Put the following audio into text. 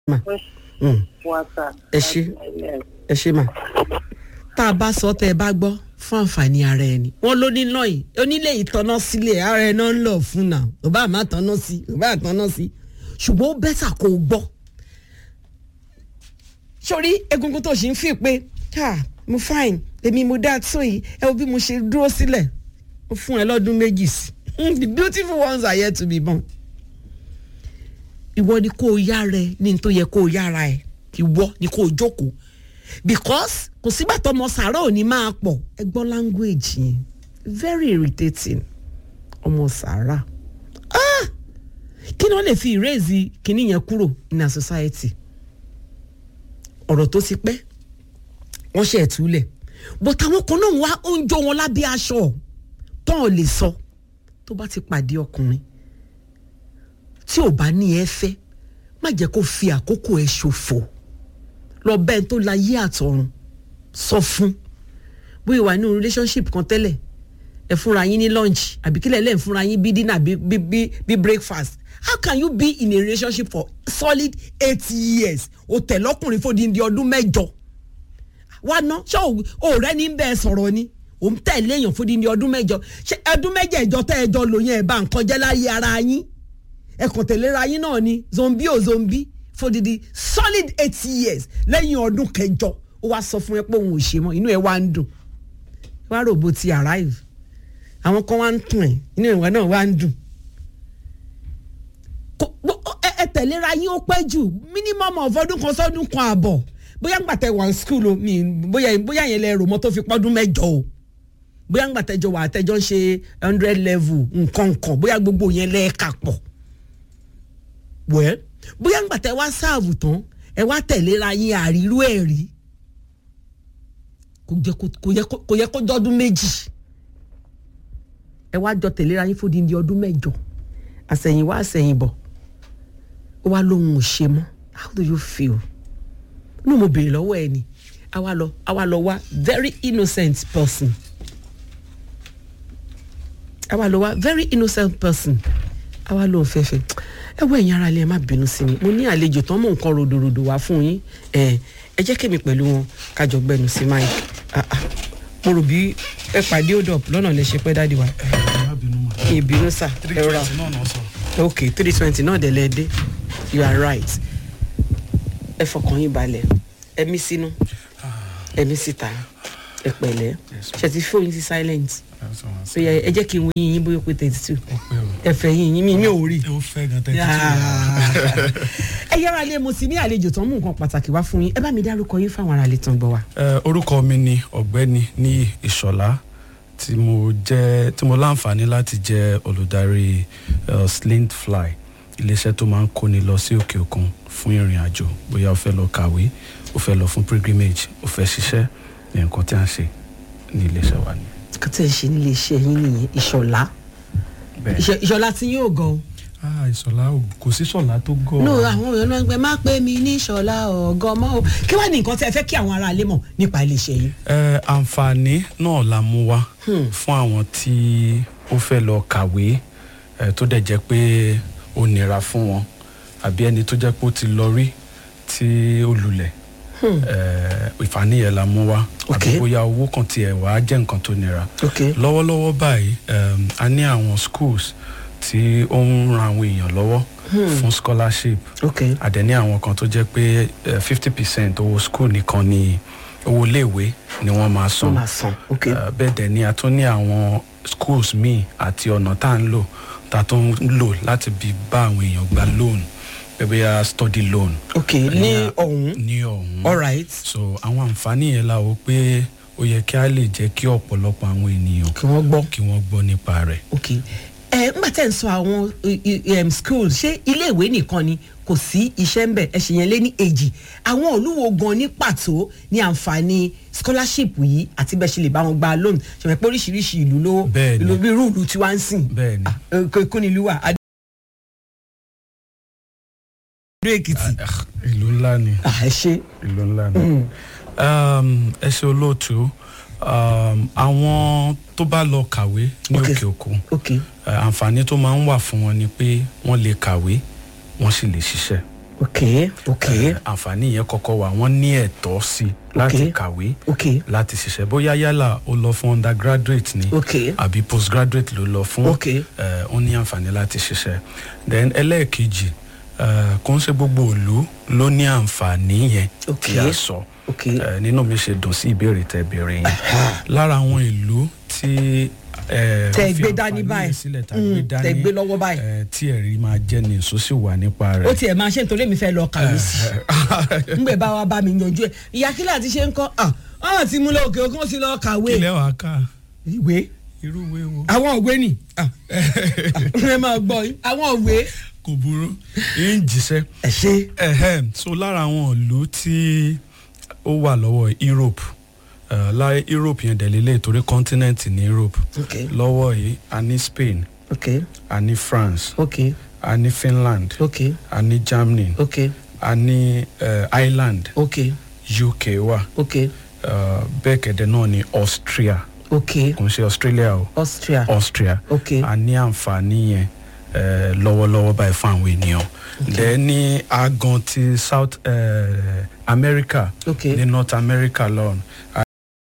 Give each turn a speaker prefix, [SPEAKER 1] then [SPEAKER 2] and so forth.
[SPEAKER 1] ma mm,
[SPEAKER 2] WhatsApp.
[SPEAKER 1] Ẹ ṣé. ẹ ṣe mà tá a bá sọ tẹ ẹ bá gbọ́ fún àǹfààní ara ẹni wọn ló ní náà yìí onílé ìtọ́nà sílé ara ẹ náà ń lọ fún náà ò bá má tọ́nà sí ò bá tọ́nà sí ṣùgbọ́n ó bẹ́tà kó o gbọ́ sórí egungun tó ṣì ń fi pé ká mo fine èmi mo dá tó yìí ẹ wo bí mo ṣe dúró sílẹ̀ ó fún ẹ lọ́dún méjì sí the beautiful ones are yet to be born ìwọ ni kó o yára ẹ ní n tó yẹ kó o yára ẹ ìwọ ni kó o jókòó because kò sígbà tó ọmọ sàárà ò ní máa pọ̀ ẹ gbọ́ language yẹn very irritating ọmọ sàárà ah kí ni wọ́n lè fi ìrèzì kínní yẹn kúrò in our society ọ̀rọ̀ tó ti pẹ́ wọ́n ṣe ẹ̀túlẹ̀ but àwọn kan náà wá ó ń jó wọn lábẹ́ aṣọ tán ò lè sọ tó bá ti pàdé ọkùnrin tí ò bá ní ẹ fẹ́ má jẹ́ kó fi àkókò ẹ ṣòfò lọ bẹ́ẹ̀ tó la yé àtọ̀run sọ fún bóyá wà nínú relationship kan tẹ́lẹ̀ ẹ fúnra yín ní lunch àbí kílẹ̀ lẹ́ẹ̀ fúnra yín bí dinner bí bí bí bí breakfast how can you be in a relationship for solid eight years o tẹ̀ lọ́kùnrin fòdìdí ọdún mẹ́jọ wá ná ṣé òòrẹ́ ní bẹ́ẹ̀ sọ̀rọ̀ ni òun tẹ̀lé èèyàn fòdìdí ọdún mẹ́jọ ṣé ọdún mẹ́jẹ̀ẹ̀jọ tẹ́ ẹ jọ lò yẹn ẹ̀ bá nǹkan jẹ́ láyé ara yín ẹ kàn tẹ̀léra yín náà ni zombi o zombi fòdìdí solid eight years lẹ́yìn ọdún kẹjọ ó wá sọ fún ẹ pé òun ò ṣe mọ́ inú ẹ wá ń dùn wá rògbò ti arrive àwọn kan wá ń tún ẹ inú ìwà náà wá ń dùn Kò- bó- ẹ ẹ tẹ̀léra yín ó pẹ́ jù minimum of ọdún kan sọ́dún kan àbọ̀ bóyá ńgbà tẹ wà ní school o mi bóyá bóyá yẹn lẹ rò mọ́ tó fi pọ́dún mẹ́jọ o bóyá ńgbà tẹjọ wà tẹjọ ń ṣe hundred level nǹkan kan bóyá gbogbo yẹn lẹ kà pọ̀ wẹ́ẹ́ bóyá ńgbà tẹ wá sáàbù tán ẹ wá tẹ̀léra yín àrírú ẹ̀ rí kò jẹ́ kó- kò yẹ kó- kò yẹ kó jọ́dún méjì ẹ wá jọ tẹ̀léra yín fún díndín ọdún mẹ́jọ àsẹ̀yìnwá àsẹ̀yìnbọ̀ ó wá lóhun ò ṣe mọ́ how do you feel inú mo béèrè lọ́wọ́ ẹ ni a wá lọ a wá lọ wá very innocent person a wá lọ wá very innocent person a wá lóhun fẹ́fẹ́ ẹ wọ ẹ̀yin ara ilé ẹ má bínú sí mi mo ní àlejò tán mò ń kọ́ ròdòròdò wá fún yín ẹ ẹ jẹ́ kémi pẹ̀lú wọn kájọ gbẹnu sí mike ah ah mo rò bí ẹ pàdé hold up lọ́nà lè ṣe pẹ́ dáàdi wa
[SPEAKER 3] má bínú mà.
[SPEAKER 1] kí n bínú sà ẹ rọra
[SPEAKER 3] twenty náà náà sọ.
[SPEAKER 1] ok three twenty náà dẹ̀ lẹ́ dé you are right ẹ fọkàn yín balẹ̀ ẹ mí sínú ẹ mí síta ẹ pẹ̀lẹ́ ṣe ti fóyín sí silent so yẹ ẹ jẹ́ kí n wo yín yín bóyá ó pé thirty two ẹ fẹ́ yín yín mi mi ò rí
[SPEAKER 3] ó fẹ́ gan tẹ́tí
[SPEAKER 1] ẹ yára lé mo sì ní àlejò tán mú nǹkan pàtàkì wá fún yín ẹ bá mi dárúkọ yín fáwọn ará lè tán gbọ́ wa.
[SPEAKER 3] Eh, orúkọ mi ni ọ̀gbẹ́ni ní ìṣọ̀lá tí mo jẹ́ tí mo láǹfààní láti jẹ́ olùdarí eh, slint fly iléeṣẹ́ tó máa ń kóni lọ sí òkè òkun fún ìrìn àjò bóyá o fẹ́ lọ kàwé o fẹ́ lọ fún pilgrimage o fẹ́ ṣiṣẹ́ ní nǹkan tí a ń ṣe ní iléeṣẹ́ wa ni.
[SPEAKER 1] kí tẹ̀ ń ṣe nílé iṣẹ́ yín nìyẹn ìṣọ̀lá
[SPEAKER 3] bẹ́ẹ̀
[SPEAKER 1] Ìṣọ̀- ìṣọ̀lá tí yóò gan o.
[SPEAKER 3] ah ìṣọ̀lá ò- kò sí ṣọ̀lá tó gọ̀
[SPEAKER 1] no àwọn èèyàn náà ń gbẹ má pè mí ní ìṣọ̀lá ọ̀gọ́ mọ́ o kí wàá ní nǹkan tí ẹ fẹ́ kí àwọn ará ilé mọ̀ nípa ilé iṣẹ́ yín.
[SPEAKER 3] Eh, àǹfààní náà la mú wá fún àwọn tí ó fẹ́ lọ kàwé eh, tó dẹ̀ jẹ́ pé ó nira fún wọn àbí ẹni tó jẹ́ pé ó ti lọ rí tí ó lulẹ̀ eh, ìfààní yẹn la mú wá
[SPEAKER 1] Ok.
[SPEAKER 3] àbí bóyá owó kan tiẹ̀ wá jẹ́ nǹkan tó nira
[SPEAKER 1] ok
[SPEAKER 3] lọ́wọ́lọ́wọ́ báyìí um, a ní àwọn schools tí ó ń ran àwọn èèyàn lọ́wọ́ fún scholarship
[SPEAKER 1] ok
[SPEAKER 3] àdẹ̀ ní àwọn kan tó jẹ́ pé fifty percent owó school nìkan ni owó iléèwé ni wọ́n máa
[SPEAKER 1] wọ́n
[SPEAKER 3] san
[SPEAKER 1] máa san ok
[SPEAKER 3] Eh, bẹ́ẹ̀ dẹ̀ ni a tún ní àwọn schools míì àti ọ̀nà tá à ń lò tá a tún ń lò láti bí bá àwọn èèyàn gba loan bẹ́ẹ̀ bóyá study loan
[SPEAKER 1] ok ní ọ̀hún
[SPEAKER 3] ní ọ̀hún
[SPEAKER 1] alright
[SPEAKER 3] so àwọn àǹfààní yẹn la wò pé ó yẹ kí a lè jẹ́ kí ọ̀pọ̀lọpọ̀ àwọn ènìyàn
[SPEAKER 1] kí wọ́n gbọ́
[SPEAKER 3] kí wọ́n gbọ́ nípa rẹ̀.
[SPEAKER 1] ok ẹ ńgbà tẹ́ ń sọ àwọn i- i- em, schools ṣé iléèwé nìkan ni kò sí iṣẹ́ ń bẹ̀ ẹ ṣì yẹn lé ní èjì àwọn olúwo gan ní pàtó ní àǹfààní scholarship yìí àti bẹ́ẹ̀ ṣe lè bá wọn gba loan ṣe pé oríṣiríṣi ìlú ló
[SPEAKER 3] Bẹ́ẹ̀ ni.
[SPEAKER 1] ìlú bí irú ìlú tí wàá ń sìn
[SPEAKER 3] bẹ́ẹ̀ ni
[SPEAKER 1] kó ní ìlú wa adó èkìtì
[SPEAKER 3] ah, ìlú ńlá ni
[SPEAKER 1] Ah, ẹ ṣe
[SPEAKER 3] ìlú ńlá ni. Um, ẹ ṣe olóòtú um, àwọn tó bá lọ kàwé ní
[SPEAKER 1] Ok.
[SPEAKER 3] òkè òkun
[SPEAKER 1] ok
[SPEAKER 3] eh, àǹfààní tó máa ń wà fún wọn ni pé wọ́n lè kàwé wọ́n sì lè ṣiṣẹ́
[SPEAKER 1] ok ok
[SPEAKER 3] Eh, àǹfààní yẹn kọ́kọ́ wà wọ́n ní ẹ̀tọ́ sí i láti
[SPEAKER 1] Okay.
[SPEAKER 3] kàwé
[SPEAKER 1] ok
[SPEAKER 3] láti ṣiṣẹ́ bóyá yálà ó lọ fún undergraduate ni
[SPEAKER 1] ok
[SPEAKER 3] àbí postgraduate ló lọ fún
[SPEAKER 1] Okay.
[SPEAKER 3] eh, ó ní àǹfààní láti ṣiṣẹ́ then ẹlẹ́ẹ̀kejì eh, kò ń ṣe gbogbo ìlú ló ní àǹfààní yẹn tí
[SPEAKER 1] Okay.
[SPEAKER 3] a sọ
[SPEAKER 1] ok
[SPEAKER 3] Eh, nínú mi ṣe dùn sí ìbéèrè tẹ béèrè yẹn lára àwọn ìlú tí eh,
[SPEAKER 1] Tẹ́
[SPEAKER 3] ó fi
[SPEAKER 1] gbé dání
[SPEAKER 3] àǹfààní
[SPEAKER 1] báyìí.
[SPEAKER 3] yẹn sílẹ̀ tá
[SPEAKER 1] Mm,
[SPEAKER 3] gbé
[SPEAKER 1] tẹ́
[SPEAKER 3] dání
[SPEAKER 1] gbé lọ́wọ́ báyìí.
[SPEAKER 3] eh, tí ẹ̀rí máa jẹ́ ní ìsó sì wà nípa
[SPEAKER 1] ó
[SPEAKER 3] rẹ̀
[SPEAKER 1] tiẹ̀ máa ṣe nítorí mi fẹ́ lọ kàwé sí i ngbẹ bá wa bá mi yanjú ẹ ìyá kílẹ̀ àti ṣe ń kọ́ ọ̀hún ti mú lọ òkè òkun ó sì lọ kàwé
[SPEAKER 3] kílẹ̀ wàá kà
[SPEAKER 1] ìwé
[SPEAKER 3] irú ìwé wo
[SPEAKER 1] àwọn òwe nì ẹ máa gbọ́ yín àwọn òwe.
[SPEAKER 3] kò burú ń jíṣẹ́
[SPEAKER 1] ẹ ṣe
[SPEAKER 3] Ehem, so lára àwọn ìlú tí ó wà lọ́wọ́ Europe uh, láyé Europe yẹn dẹ̀ lélẹ̀ torí continent ní Europe
[SPEAKER 1] ok
[SPEAKER 3] lọ́wọ́ yìí a ní Spain
[SPEAKER 1] ok
[SPEAKER 3] a ní France
[SPEAKER 1] ok
[SPEAKER 3] a ní Finland
[SPEAKER 1] ok
[SPEAKER 3] a ní Germany
[SPEAKER 1] ok
[SPEAKER 3] a ní uh, Ireland
[SPEAKER 1] ok
[SPEAKER 3] UK wà
[SPEAKER 1] ok
[SPEAKER 3] uh, bẹ́ẹ̀ kẹ̀dẹ̀ náà ní Austria
[SPEAKER 1] ok
[SPEAKER 3] kò ń ṣe Australia o
[SPEAKER 1] Austria
[SPEAKER 3] Austria
[SPEAKER 1] ok
[SPEAKER 3] a ní àǹfààní yẹn eh, lọ́wọ́lọ́wọ́ báyìí fún àwọn ènìyàn then ní agan ti South eh, America
[SPEAKER 1] ok
[SPEAKER 3] ní North America lọ́run a